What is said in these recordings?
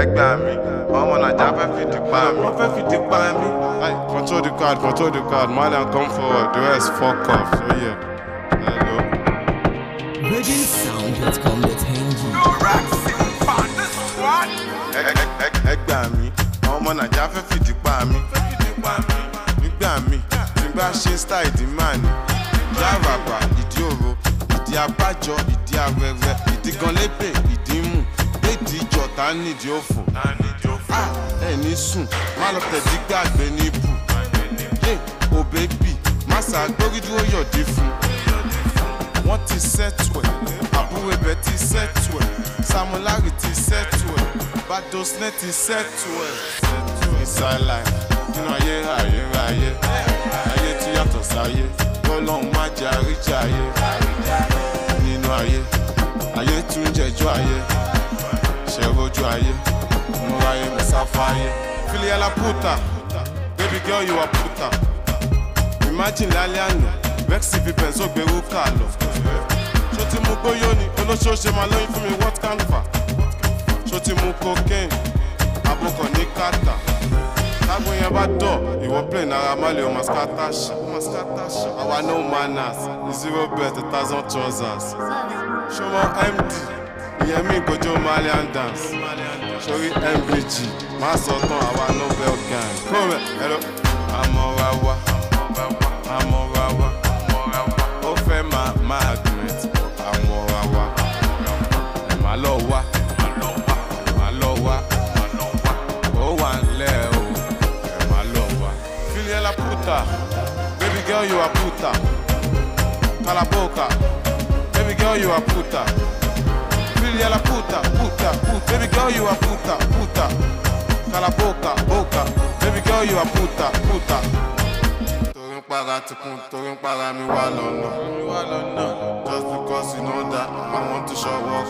ẹgbà mi ọmọ nàìjà fẹ́ fìdí pa mi. wọ́n fẹ́ fìdí pa mí. Hey, control the card, control the card. Malian come forward. The rest fuck off. So yeah. Hello. virginsound.com.ng. Ẹgbà mi ọmọ nàìjà fẹ́ fìdí pa mi. Nígbà mi tí n bá ṣe style ìdí máa ní. Ìdí àràbà, ìdí òro, ìdí abájọ, ìdí arẹrẹ, ìdí gan lébè, ìdí mù. Déèdì ìjọta nídìí òfò. Ah, Ẹ ní sùn, má lọ tẹ̀dí gbàgbé ní ibù. Yé, o bébì, má ṣàgbórí dúró yọ̀dí fún. Wọ́n ti sẹ́tù ẹ̀, àbúrò ibẹ̀ ti sẹ́tù ẹ̀, Samulari ti sẹ́tù ẹ̀, Badosne ti sẹ́tù ẹ̀. Ìsàlàyé nínú ayé ayérayé, ayé tí yàtọ̀ sáyé, Ọlọ́run má jẹ́ àríjà ayé. Nínú ayé, ayé tún jẹjọ́ ayé, ṣẹ̀rojú ayé, múra ayé mi sáfáyé. Filiala puta, baby girl you are puta. Imagine lálẹ́ àná, Vexy fi pẹ̀nsó gbèrú kà lọ. Ṣó ti mú gbóyó ni, olóṣooṣe máa lóyún fún mi what can fa? Ṣó ti mú cocaine, àbúkọ̀ ní kàtà? Tágbó yẹn bá dọ̀, ìwọ play náírà má lè o máa scatter ṣá. Àwa no manners, zero bet, a thousand trousers. Ṣó mọ MD, ìyẹn mi ìgòjò Malian dance. Sórí MVG, má sọ tán àwa Nobel gang. Kó rẹ̀, hello. Àmọ́ra wa, àmọ́ra wa, ó fẹ́ máa máa admit àmọ́ra wa. Ẹ má lọ wá, ẹ má lọ wá, ó wà nílẹ̀ o, ẹ má lọ wá. Filiela puta, baby girl you are puta. Calaboca, baby girl you are puta. Filiela puta, puta, puta, baby girl you are puta, puta. Calaboca, boca, baby girl you are puta, puta. Torí ń para ti kún, torí ń para mi wá lọ́nà. Just because you know that I want to show work.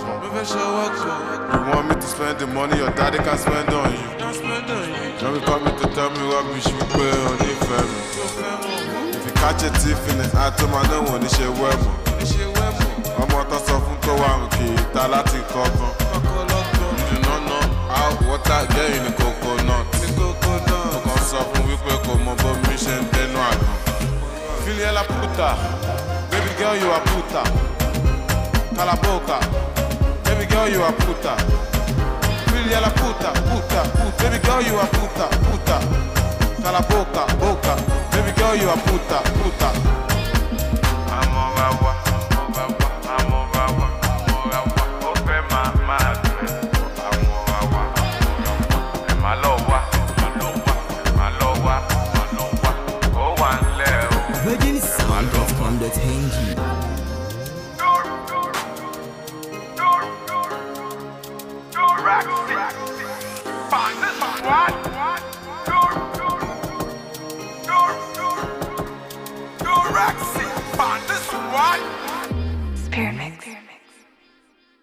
You want me to spend the money your daddy can spend on you. Don't be coming to tell me rubbish wípé o nífẹ̀ẹ́ mi. If you catch a thief in the act, ó máa náwó ní ṣe wẹ́ mọ̀. Ọmọ tó sọ fún tó wà òkè ìta láti kọ́gbọ́n. You do not know how water get in the coconut. Mo kàn sọ fún wípé kò mọ bómi ṣe ń dẹnu àgbọn. Filiela puta, baby girl you are puta. Calaboca, baby girl you are puta. Filiela puta, puta, puta, baby girl you are puta, puta. Calaboca, boca, baby girl you are puta, puta. Amora wa, amora wa, amora wa, amora wa, ó fẹ́ máa máa dùn. Amora wa, ẹ má lọ wá, ẹ má lọ wá, ẹ má lọ wá, ó wà nílẹ̀ o. virginsound.com.ng. Spirit mix.